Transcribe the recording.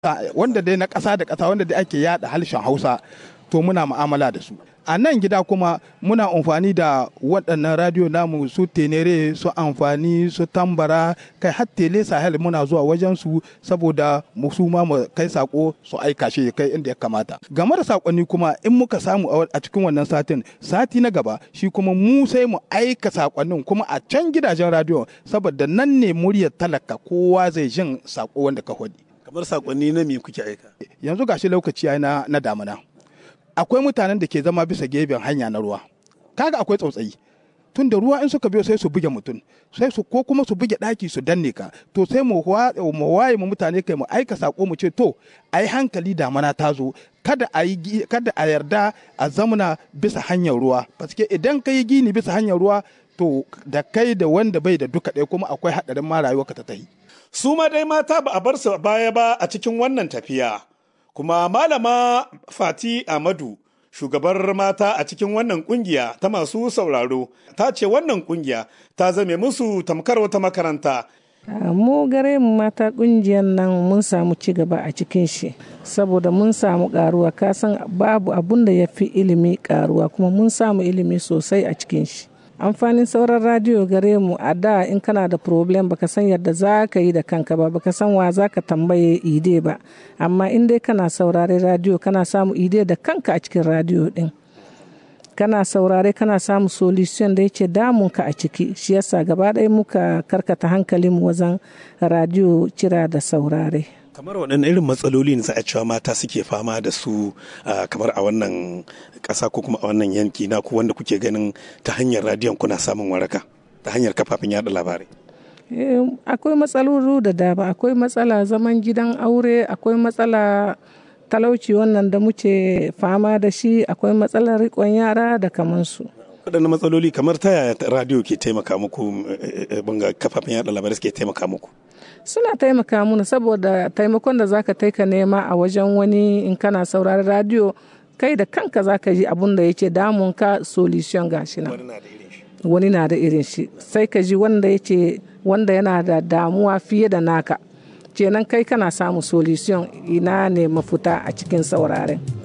wanda dai na ƙasa da ƙasa wanda dai ake yada harshen hausa to muna mu'amala da su a nan gida kuma muna amfani da waɗannan radiyo namu su tenere su amfani su tambara kai har tele sahel muna zuwa wajen su saboda mu su ma mu kai sako su aika shi kai inda ya kamata game da sakonni kuma in muka samu a cikin wannan satin sati na gaba shi kuma mu sai mu aika sakonnin kuma a can gidajen radiyo saboda nan ne muryar talaka kowa zai jin sako wanda ka hodi kamar sakonni na me kuke aika yanzu gashi lokaci na na damuna akwai mutanen da ke zama bisa gefen hanya na ruwa kaga akwai tsautsayi tun da ruwa in suka biyo sai su buge mutum sai su ko kuma su buge daki su danne ka to sai mu waye mu mutane kai mu aika sako mu ce to ai hankali damana ta zo kada a yi kada a yarda a zamana bisa hanyar ruwa paske idan ka yi gini bisa hanyar ruwa to da kai da wanda bai da duka ɗaya kuma akwai haɗarin ma rayuwa ka ta tahi su ma dai mata ba a bar su baya ba a cikin wannan tafiya kuma malama fati amadu shugabar mata a cikin wannan kungiya ta masu sauraro ta ce wannan kungiya ta zame musu tamkar wata makaranta mu gare mu mata kungiyar nan mun samu ci gaba a cikin shi saboda mun samu karuwa kasan babu abun da ya fi ilimi karuwa kuma mun samu ilimi sosai a cikin shi amfanin sauran radiyo gare mu a da in kana da problem baka san yadda za ka yi da kanka ba baka san wa za ka tambaye ide ba amma in dai kana saurare radiyo kana samu ide da kanka a cikin radiyo din kana saurare kana samu solution da yake damunka a ciki shi yasa gaba ɗaya muka karkata hankalin wajen radiyo cira da saurare kamar waɗannan irin matsaloli ne za a cewa mata suke fama da su kamar a wannan ƙasa ko kuma a wannan yanki na ku wanda kuke ganin ta hanyar radiyon kuna samun waraka ta hanyar kafafen yada labarai akwai matsaloli da dama akwai matsala zaman gidan aure akwai matsala talauci wannan da muke fama da shi akwai matsalar riƙon yara da kamansu waɗannan matsaloli kamar ta yaya radiyo ke taimaka muku banga kafafen yada labarai suke taimaka muku suna taimaka mana saboda taimakon da zaka taika nema a wajen wani in kana sauraron radio kai da kanka zaka ji abun da yake damun ka solution gashi nan wani na da irin shi sai ka ji wanda yake wanda yana da damuwa fiye da naka kenan kai kana samu solution ina ne mafuta a cikin sauraren